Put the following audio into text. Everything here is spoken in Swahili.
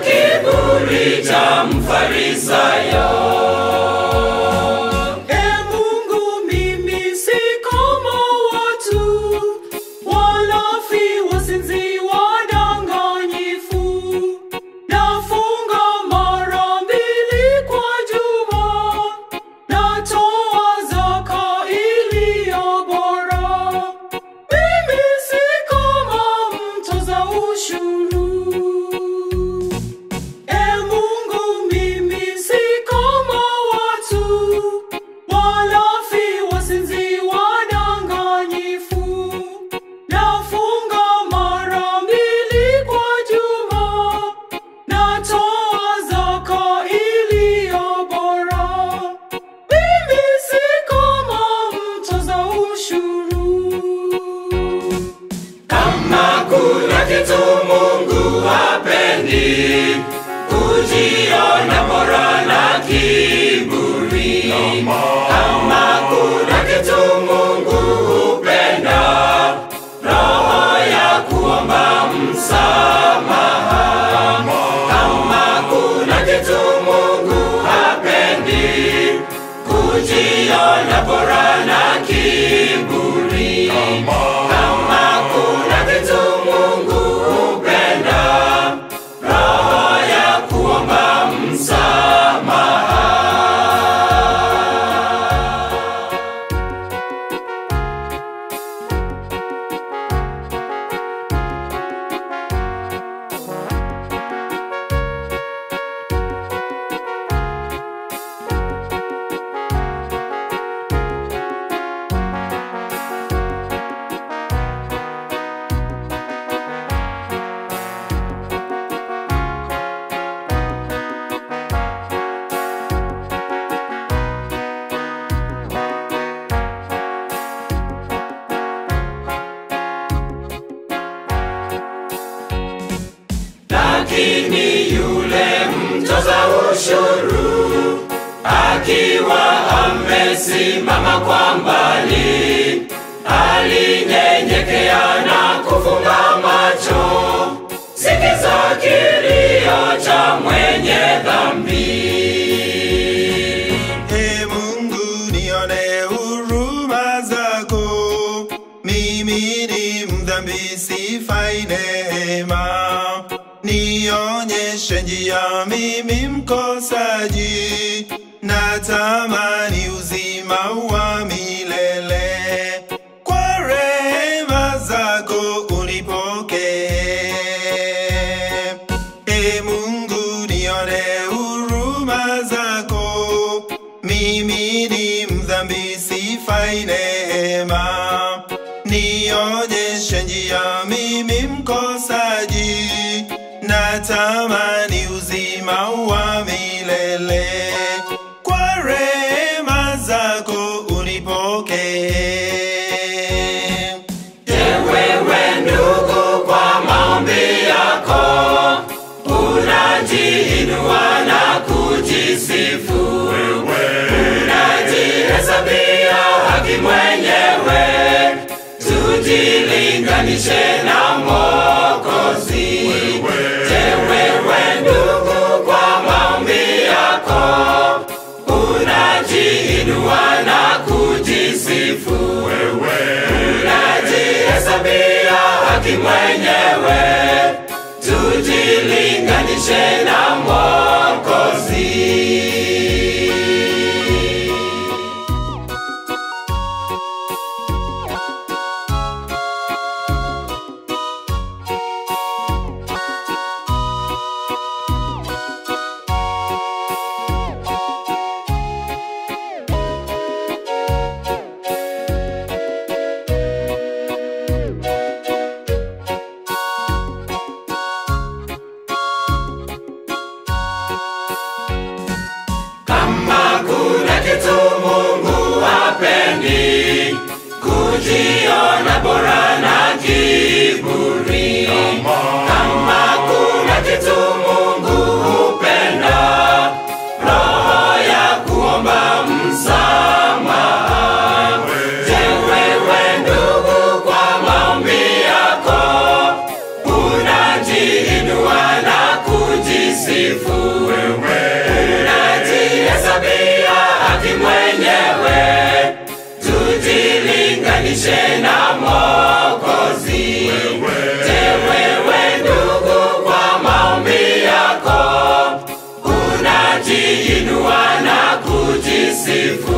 kiburi cha mfarisayo. E Mungu, mimi si kama watu walafi, wazinzi, wadanganyifu. Nafunga mara mbili kwa juma, natoa zaka iliyo bora. Mimi si kama mtoza ushuru. E Mungu, mimi si kama watu walafi, wazinzi, wadanganyifu. Nafunga mara mbili kwa juma, natoa zaka iliyo bora. Mimi si kama mtoza ushuru. Kama kuna kitu Mungu hapendi, kujiona bora na kiburi. Kama kuna kitu Mungu hupenda, roho ya kuomba msamaha. Kama kuna kitu Mungu hapendi, kujiona bora na kiburi. Kama kuna kitu Mungu hupenda, roho ya kuomba msamaha. Lakini yule mtoza ushuru akiwa amesimama kwa mbali, alinyenyekea na kufunga macho, sikiza kilio cha mwenye dhambi. Ee Mungu nione huruma zako, mimi ni mdhambi sifai neema. Nionyeshe njia, mimi mkosaji, natamani uzima wa milele. Kwa rehema zako unipokee. Ee Mungu nione huruma zako, mimi ni mdhambi sifai neema. Nionyeshe njia, mimi mkosaji, natamani uzima wa milele. Kwa rehema zako unipokee. Wewe ndugu, kwa maombi yako unajiinua na kujisifu, unajihesabia haki mwenyewe. Tujilinganishe na Mwokozi. Je, wewe ndugu, kwa maombi yako unajiinua na kujisifu unajihesabia haki mwenyewe, tujilinganishe na Mwokozi. jitenganishe na Mwokozi. Je, wewe ndugu, kwa maombi yako unajiinua na kujisifu